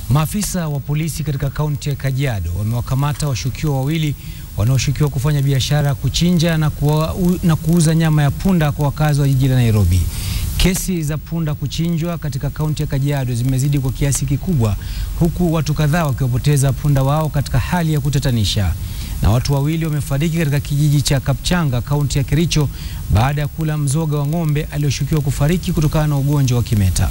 Maafisa wa polisi katika kaunti ya Kajiado wamewakamata washukiwa wawili wanaoshukiwa kufanya biashara ya kuchinja na, kuwa, u, na kuuza nyama ya punda kwa wakazi wa jiji la Nairobi. Kesi za punda kuchinjwa katika kaunti ya Kajiado zimezidi kwa kiasi kikubwa, huku watu kadhaa wakiwapoteza punda wao katika hali ya kutatanisha, na watu wawili wamefariki katika kijiji cha Kapchanga, kaunti ya Kericho, baada ya kula mzoga wa ng'ombe aliyoshukiwa kufariki kutokana na ugonjwa wa kimeta.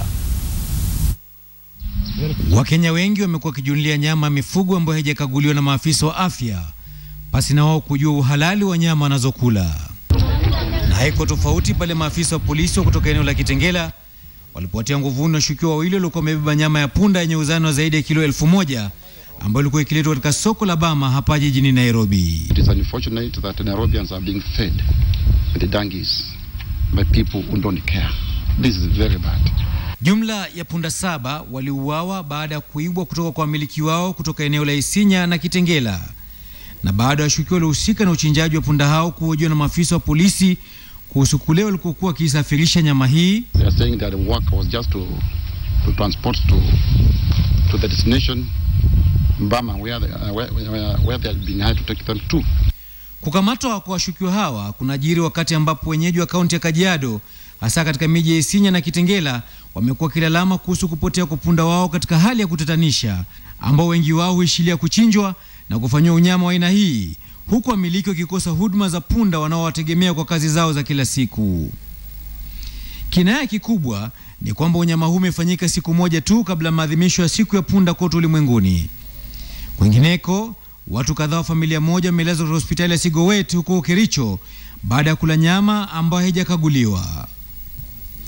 Wakenya wengi wamekuwa wakijulia nyama ya mifugo ambayo haijakaguliwa na maafisa wa afya pasi na wao kujua uhalali wa nyama wanazokula. Na haiko tofauti pale maafisa wa polisi wa kutoka eneo la Kitengela walipowatia nguvuni washukiwa wawili waliokuwa wamebeba nyama ya punda yenye uzani wa zaidi ya kilo elfu moja ambayo ilikuwa ikiletwa katika soko la Bama hapa jijini Nairobi. It is unfortunate that Nairobians are being fed with the donkeys by people who don't care. This is very bad. Jumla ya punda saba waliuawa baada ya kuibwa kutoka kwa wamiliki wao kutoka eneo la Isinya na Kitengela, na baada ya washukiwa waliohusika na uchinjaji wa punda hao kuhojiwa na maafisa wa polisi kuhusu kule walikokuwa wakisafirisha nyama hii, They are saying that the work was just to, to transport to, to the destination Bama where they, uh, where, where, where they had been hired to take them to. Kukamatwa kwa washukiwa hawa kunajiri wakati ambapo wenyeji wa kaunti ya Kajiado hasa katika miji ya Isinya na Kitengela wamekuwa kilalama kuhusu kupotea kwa punda wao katika hali ya kutatanisha, ambao wengi wao huishilia kuchinjwa na kufanyiwa unyama wa aina hii, huku wamiliki wakikosa huduma za punda wanaowategemea kwa kazi zao za kila siku. Kinaya kikubwa ni kwamba unyama huu umefanyika siku moja tu kabla ya maadhimisho ya siku ya punda kote ulimwenguni. Kwingineko, watu kadhaa wa familia moja wamelazwa katika hospitali ya Sigowet huko Kericho baada ya kula nyama ambayo haijakaguliwa.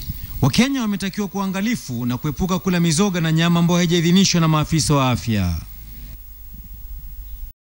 Wakenya wametakiwa kuangalifu na kuepuka kula mizoga na nyama ambayo haijaidhinishwa na maafisa wa afya.